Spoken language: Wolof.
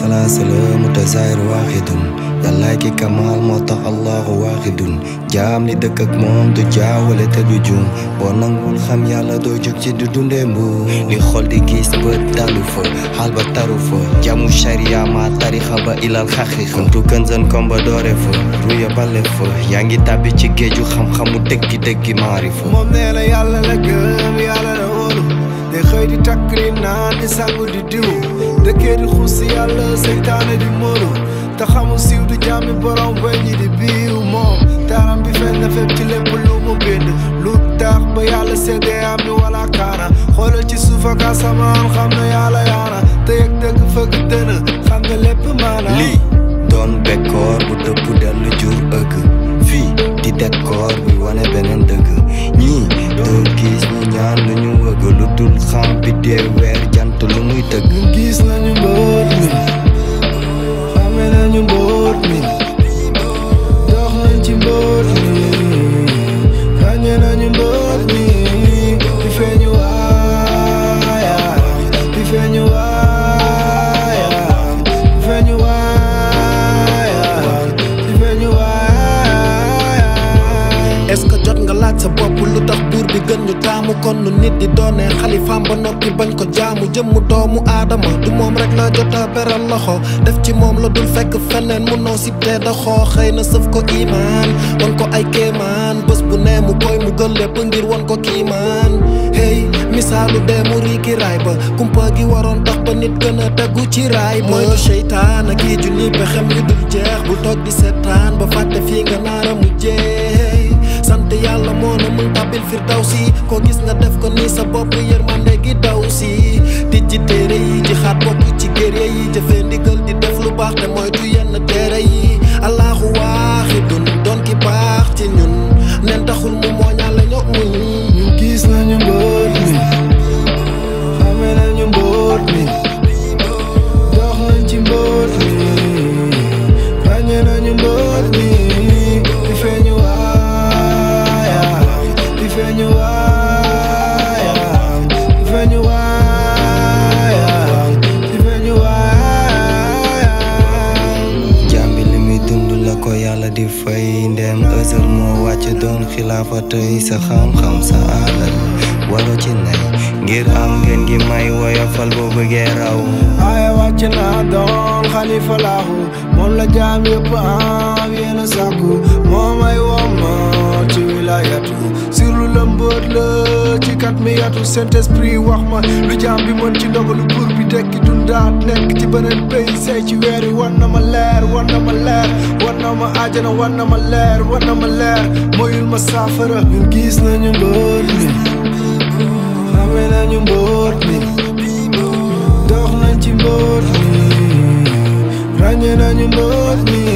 salaasa la mutazahir waaxidun yàllaay ki kamaal moo tax allahu waaxidun jaam li dëkk ak moom du jaawale te du juum boo nangul xam yàlla doo jóg ci du dundee mbuum li xol di gis bët dalu fa xaal ba taru fa jamu sharia ma tarixa ba ilal xaqiqa kuntu kënzan komba doore fa ruya bale fa yaa ngi tàbbi ci géeju xam-xamu dëggi dëggi maarifa moom nee na yàlla la gëm yàlla la wóolu de xëy di takk di naan di sangu di diw dëkkee di xuus si yàlla seytaane di móolu te xamul siiw du jàmmi borom weññi di biiw moom taaram bi feeñ na fépp ci lépp lu mu bind lu tax ba yàlla seddee am ni wala kaana xoolal ci suuf ak asamaan xam na yàlla yaana te yëg dëgg fëgg dëna xam nga lépp maana lii doon bekkoor bu dëpp dellu jur ëgg fii di dekkoor bi wane beneen dëgg ñii doo gis ñu ñaan lu ñu wëgg lu dul xam bi dee weer jant lu muy tëgg ñun gis nañu mbóot mi xame nañu mbóot mi dox nañ ci mbóot mi ràññe nañu mbóot mi di feeñu waaya di feeñu waaya di feeñu waaya di feeñu waaya est-ce que jot nga laaj sa bopp lu tax buur bi gën ñu taamu kon nu nit di doonee xalifaam ba noppi bañ ko jaamu jëmmu doomu aadama du moom rek la jota beral loxo def ci moom la dul fekk feneen mu noo si tee da xoo xëy na sëf ko imaan wan ko ay kéemaan bés bu nee mu koy mu gën lépp ngir wan ko kiimaan hey misaalu dee mu riiki raay ba kumpa gi waroon tax ba nit gën a tegu ci raay mooy du seytaan ak yi junni pexem yu dul jeex bu toog di seetaan ba fàtte fii nga naara mu jeey sant yàlla moo na mun tabil firdawsi ko gis nga def ko nii sa bopp yërmande gi daw si di ci téere yi ci xaat bokk ci gérye yi jëfee ndigal di def lu baax te moytu yenn téere yi allahu waaxidun doon ki baax ci ñun nen taxul mu mooñaale ñoo muñ ñun gis nañu mbóot mi xame nañu mbóot mi dox nañ ci mbóot mi ràññe nañu mbóot mi di feeñu waaya di feeñu waaya di feeñu waaya di feeñu waaya jàmbi li muy dund la ko yàlla di fay ndem ësël moo wàcc doon xilaafa tey sa xam-xam sa alal waro ci nay ngir am ngeen gi may woyofal boo bëggee raw ay wàcc naa doon xalifa laahu moom la jaam yëpp am yéena sàkku moom ay womma ci wilayatu sirlu la mbóot la ci kat mi yatu saint esprit wax ma lu jaam bi mën ci ndogalu buur bi tekki dundaat nekk ci beneen pays say ci weer yi war na ma leer war na ma leer war na ma ajana war na ma leer war na ma leer moyul ma saafara ñun gis nañu mbóot mi xame nañu mbóot mi dox nañ ci mbóot mi ràññe nañu mbóot mi